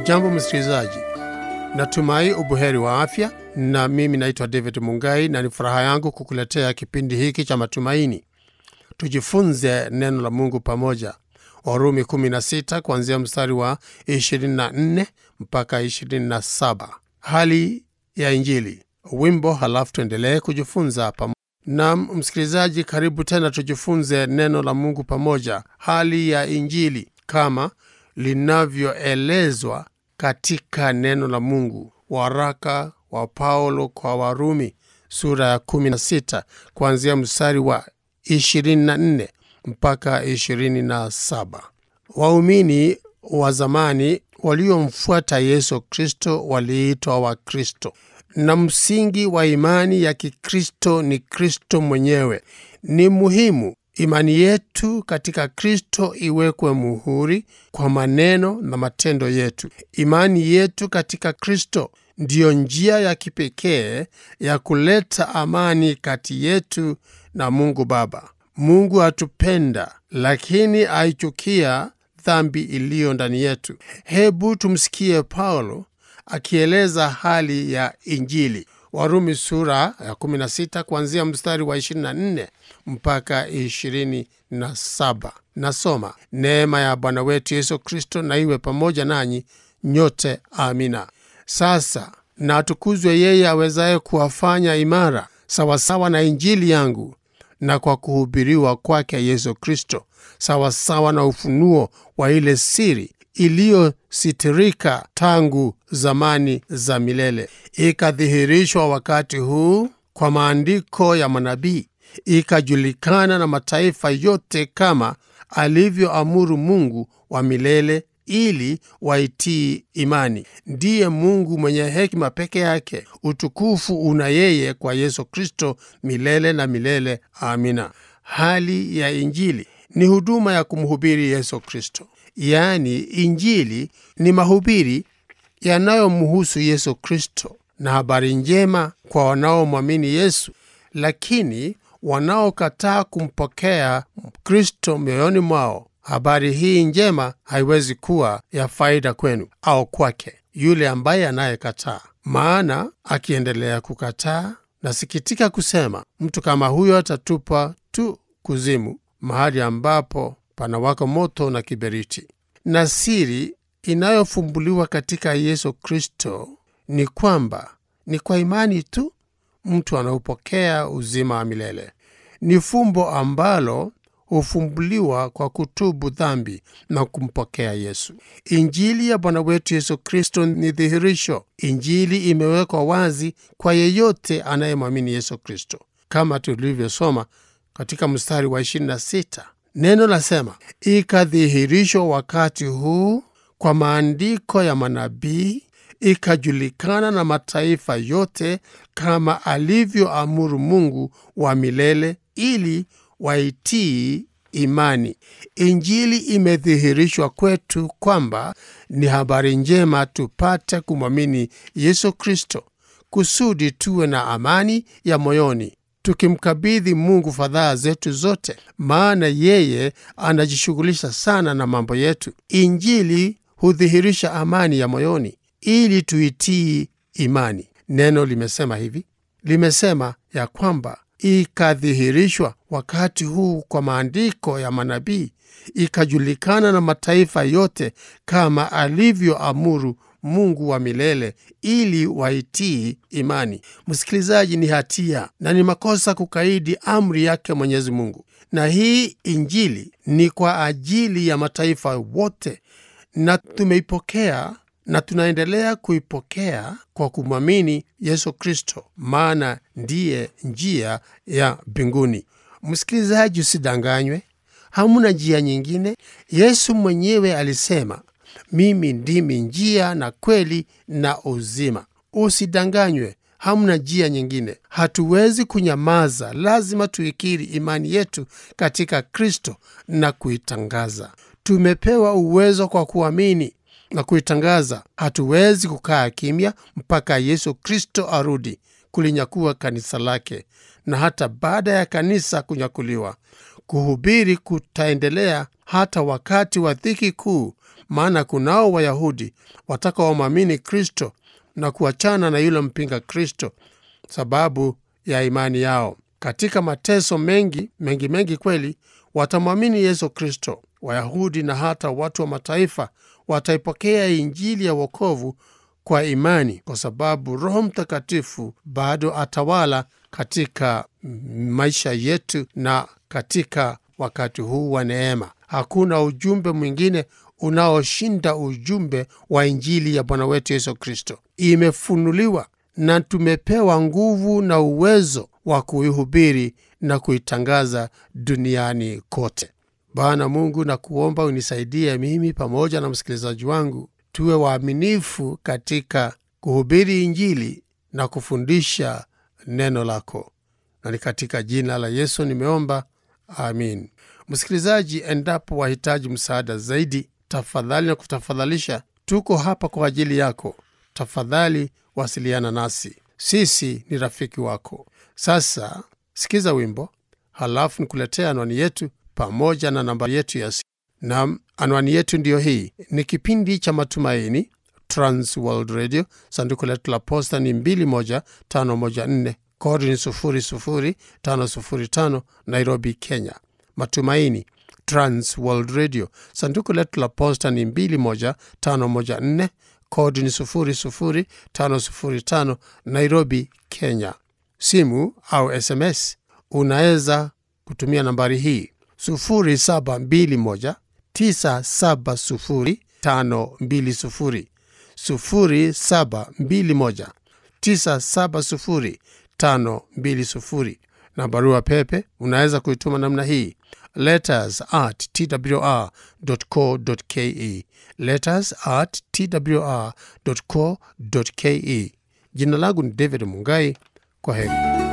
Hujambo msikilizaji, natumai ubuheri wa afya, na mimi naitwa David Mungai na ni furaha yangu kukuletea kipindi hiki cha matumaini. Tujifunze neno la Mungu pamoja. Warumi 16 kuanzia mstari wa 24 mpaka 27. Hali ya Injili, wimbo, halafu tuendelee kujifunza pamoja. Nam msikilizaji, karibu tena, tujifunze neno la Mungu pamoja. Hali ya Injili kama linavyoelezwa katika neno la Mungu. Waraka wa Paulo kwa Warumi sura ya 16 kuanzia mstari wa 24 mpaka 27. Waumini wa zamani waliomfuata Yesu Kristo waliitwa Wakristo, na msingi wa imani ya Kikristo ni Kristo mwenyewe. Ni muhimu imani yetu katika Kristo iwekwe muhuri kwa maneno na matendo yetu. Imani yetu katika Kristo ndiyo njia ya kipekee ya kuleta amani kati yetu na Mungu Baba. Mungu atupenda, lakini aichukia dhambi iliyo ndani yetu. Hebu tumsikie Paulo akieleza hali ya Injili. Warumi sura ya 16 kuanzia mstari wa 24 mpaka 27. Nasoma: neema ya Bwana wetu Yesu Kristo na iwe pamoja nanyi nyote. Amina. Sasa na atukuzwe yeye awezaye kuwafanya imara sawasawa na Injili yangu na kwa kuhubiriwa kwake Yesu Kristo sawasawa na ufunuo wa ile siri iliyositirika tangu zamani za milele, ikadhihirishwa wakati huu kwa maandiko ya manabii, ikajulikana na mataifa yote kama alivyoamuru Mungu wa milele ili waitii imani. Ndiye Mungu mwenye hekima peke yake. Utukufu una yeye kwa Yesu Kristo milele na milele. Amina. Hali ya Injili ni huduma ya kumhubiri Yesu Kristo, yaani Injili ni mahubiri yanayomhusu Yesu Kristo na habari njema kwa wanaomwamini Yesu, lakini wanaokataa kumpokea Kristo mioyoni mwao habari hii njema haiwezi kuwa ya faida kwenu au kwake yule ambaye anayekataa. Maana akiendelea kukataa, nasikitika kusema mtu kama huyo atatupwa tu kuzimu, mahali ambapo panawaka moto na kiberiti. Na siri inayofumbuliwa katika Yesu Kristo ni kwamba ni kwa imani tu mtu anaupokea uzima wa milele. Ni fumbo ambalo hufumbuliwa kwa kutubu dhambi na kumpokea Yesu. Injili ya Bwana wetu Yesu Kristo ni dhihirisho. Injili imewekwa wazi kwa yeyote anayemwamini Yesu Kristo, kama tulivyosoma katika mstari wa 26. Neno lasema, ikadhihirishwa wakati huu kwa maandiko ya manabii, ikajulikana na mataifa yote kama alivyoamuru Mungu wa milele ili waitii imani. Injili imedhihirishwa kwetu kwamba ni habari njema tupate kumwamini Yesu Kristo kusudi tuwe na amani ya moyoni, tukimkabidhi Mungu fadhaa zetu zote, maana yeye anajishughulisha sana na mambo yetu. Injili hudhihirisha amani ya moyoni ili tuitii imani. Neno limesema hivi, limesema ya kwamba ikadhihirishwa wakati huu kwa maandiko ya manabii, ikajulikana na mataifa yote kama alivyoamuru Mungu wa milele ili waitii imani. Msikilizaji, ni hatia na ni makosa kukaidi amri yake Mwenyezi Mungu, na hii injili ni kwa ajili ya mataifa wote, na tumeipokea na tunaendelea kuipokea kwa kumwamini Yesu Kristo, maana ndiye njia ya mbinguni. Msikilizaji, usidanganywe, hamuna njia nyingine. Yesu mwenyewe alisema, mimi ndimi njia na kweli na uzima. Usidanganywe, hamna njia nyingine. Hatuwezi kunyamaza, lazima tuikiri imani yetu katika Kristo na kuitangaza. Tumepewa uwezo kwa kuamini na kuitangaza. Hatuwezi kukaa kimya mpaka Yesu Kristo arudi kulinyakua kanisa lake, na hata baada ya kanisa kunyakuliwa, kuhubiri kutaendelea hata wakati wa dhiki kuu maana kunao Wayahudi watakaomwamini Kristo na kuachana na yule mpinga Kristo sababu ya imani yao. Katika mateso mengi mengi mengi kweli watamwamini Yesu Kristo. Wayahudi na hata watu wa mataifa wataipokea Injili ya wokovu kwa imani, kwa sababu Roho Mtakatifu bado atawala katika maisha yetu na katika wakati huu wa neema. Hakuna ujumbe mwingine unaoshinda ujumbe wa Injili ya Bwana wetu Yesu Kristo. Imefunuliwa na tumepewa nguvu na uwezo wa kuihubiri na kuitangaza duniani kote. Bwana Mungu, na kuomba unisaidie mimi pamoja na msikilizaji wangu tuwe waaminifu katika kuhubiri Injili na kufundisha neno lako, na ni katika jina la Yesu nimeomba, amin. Msikilizaji, endapo wahitaji msaada zaidi, tafadhali na kutafadhalisha, tuko hapa kwa ajili yako. Tafadhali wasiliana nasi, sisi ni rafiki wako. Sasa sikiza wimbo, halafu nikuletea anwani yetu pamoja na namba yetu ya simu. Nam, anwani yetu ndiyo hii. Ni kipindi cha Matumaini, Trans World Radio. Sanduku letu la posta ni 21514 kodi ni 00505 Nairobi, Kenya. Matumaini, Trans World Radio. Sanduku letu la posta ni 21514 kodi ni 00505 Nairobi, Kenya. Simu au SMS unaweza kutumia nambari hii 0721 970 520 0721 970 520 na barua pepe unaweza kuituma namna hii letters at twr.co.ke letters at twr.co.ke. Jina langu ni David Mungai. Kwa heri.